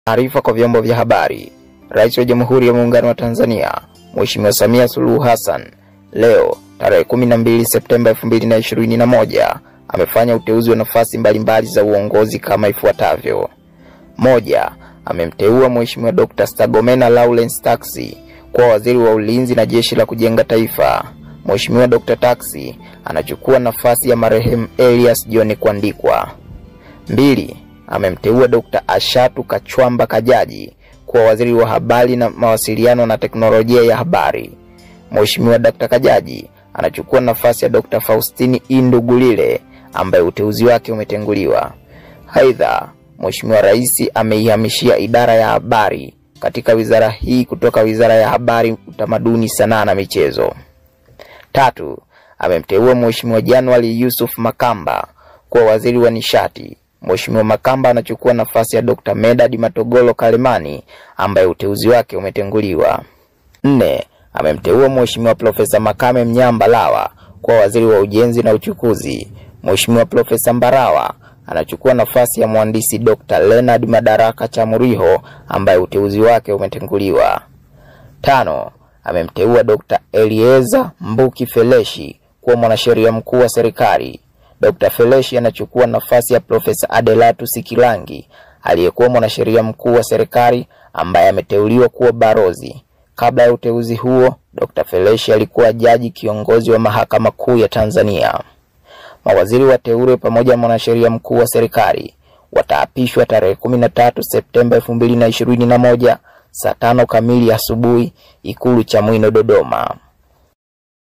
Taarifa kwa vyombo vya habari. Rais wa Jamhuri ya Muungano wa Tanzania Mheshimiwa Samia Suluhu Hassan leo tarehe 12 Septemba 2021 amefanya uteuzi wa nafasi mbalimbali za uongozi kama ifuatavyo: moja, amemteua Mheshimiwa Dr. Stergomena Lawrence Tax kuwa waziri wa ulinzi na jeshi la kujenga taifa. Mheshimiwa Dr. Tax anachukua nafasi ya marehemu Elias John Kwandikwa. Mbili, amemteua Dr. Ashatu Kachwamba Kajaji kuwa waziri wa habari na mawasiliano na teknolojia ya habari. Mheshimiwa Dr. Kajaji anachukua nafasi ya Dr. Faustini Indugulile ambaye uteuzi wake umetenguliwa. Aidha, Mheshimiwa Rais ameihamishia idara ya habari katika wizara hii kutoka Wizara ya Habari, Utamaduni, Sanaa na Michezo. Tatu, amemteua Mheshimiwa January Yusuf Makamba kuwa waziri wa nishati. Mheshimiwa Makamba anachukua nafasi ya Dr. Medad Matogolo Kalemani ambaye uteuzi wake umetenguliwa. Nne, amemteua Mheshimiwa Profesa Makame Mnyamba Lawa kuwa waziri wa ujenzi na uchukuzi. Mheshimiwa Profesa Mbarawa anachukua nafasi ya mhandisi Dr. Leonard Madaraka Chamuriho ambaye uteuzi wake umetenguliwa. Tano, amemteua Dr. Elieza Mbuki Feleshi kuwa mwanasheria mkuu wa serikali. Dr. Feleshi anachukua nafasi ya Profesa Adelatu Sikilangi aliyekuwa mwanasheria mkuu wa serikali ambaye ameteuliwa kuwa barozi. Kabla ya uteuzi huo, Dr. Feleshi alikuwa jaji kiongozi wa Mahakama Kuu ya Tanzania. Mawaziri wateule pamoja na mwanasheria mkuu wa serikali wataapishwa tarehe 13 Septemba 2021 saa tano kamili asubuhi Ikulu Chamwino, Dodoma.